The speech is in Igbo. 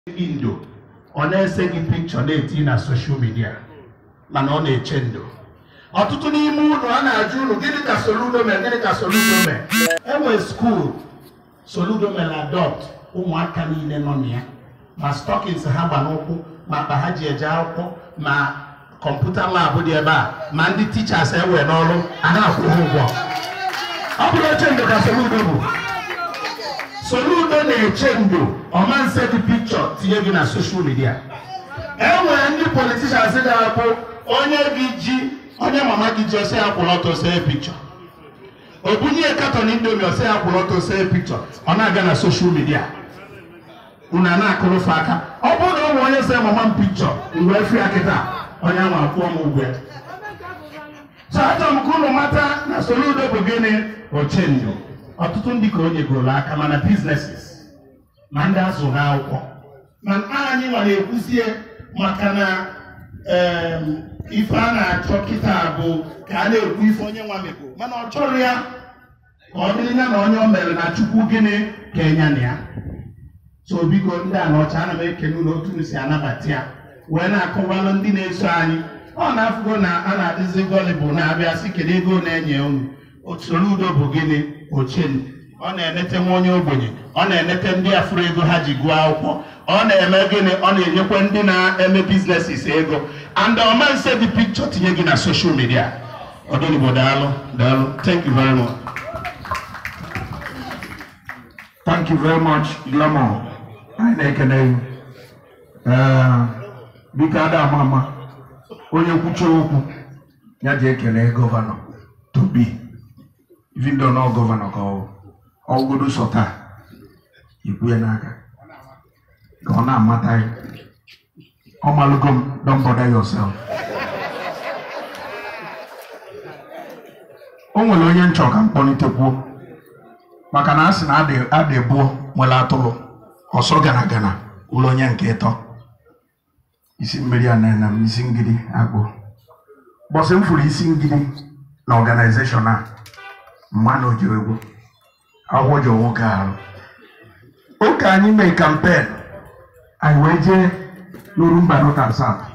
gị ndo ọ na-ese gị pikchọ na-eti na soshal midia mana ọ na-eche ndo ọtụtụ n'ime ụlọ a na-ajụ ụlọ gịnị ka soludo mere gịnị ka soludo mere enwe skuul soludo mere adopt ụmụaka niile nọ na ya ma stọkins ha gba n'ụkwụ ma akpa ha ji eje akwụkwọ ma kọmputa labụ dị ebe a ma ndị tichas ewe n'ọrụ a na-akwụ ha ụgwọ ọ bụrụ oche ndo ka soludo bụ soludo na-eche ndo ọmanse dị pikchọ tinye gị na soshal midia enwere ndị politishans ga-abụ onye gị ji onye mama gị ji ose ya kwụrụ ọtọ see pikchọ o bunye katọn indomi ose ya kwụrụ ọtọ see pikchọ ọ na-aga na soshal midia unu a na-akụrụfe aka ọ bụrụ na ọ bụ onye se mama m pikchọ mgbe efi ya kịta onye ahụ akwụọ m ụgwọ ya so achọrọ m ka unu mata na soludo bụ gịnị ochenyo ọtụtụ ndị ka o nyegoro aka mana bizneses ma ndị azụ n'akwụkwọ ma anyị nwere ekwuzie maka na em, ife a na-achọ kịta bụ ka a na-ekwu ife onye nwa mekwo mana ọ chọrọ ya ka ọ dịrị ya na onye o mere na chukwu gịnị ka enya na ya so biko ndị a n'ọcha ana m ekene unu otu unu si anabata ya wee na-akọwalụ ndị na-eso anyị ọ na-afụgo na a na-adịzi volleyball na-abịa sị kedu ego na-enye unu usoro udo bụ gịnị ochenu ọ na-enete nwa onye ogbenye ọ na-enete ndị afụrụ ego ha ji gụọ akwụkwọ ọ na-eme gịnị ọ na-enyekwa ndị na-eme biznesis ego and ọmanse dị pikchọ tinye gị na soshal midia ọdịnigbo daalụ daalụ thank you very much Thank you very much, Glamour. Anyị na-ekene gị. Ee, biko ada ama ama onye kwuchie okwu ya ji ekele gọvanọ Tobi even though na ọ gọvanọ ka ọ ọgụgodo sọ taa ikwu ya n'aka ka ọ na-amata ya ọ malụgo m don't bother yourself o nwere onye nchọ ka m kpọlitekwuo maka na a sị na adị adị bụọ nwere atụrụ ọsọ gara gara ụlọ onye nke ịtọ isi mmiri a na m isi ngidi agwụ bọsị m fụrụ isi ngidi na ọganizeshọn a mma na oji egwu akwụkwọ ji nwoke arụ oke anyị mee kampen anyị wee jee n'Orumba North and South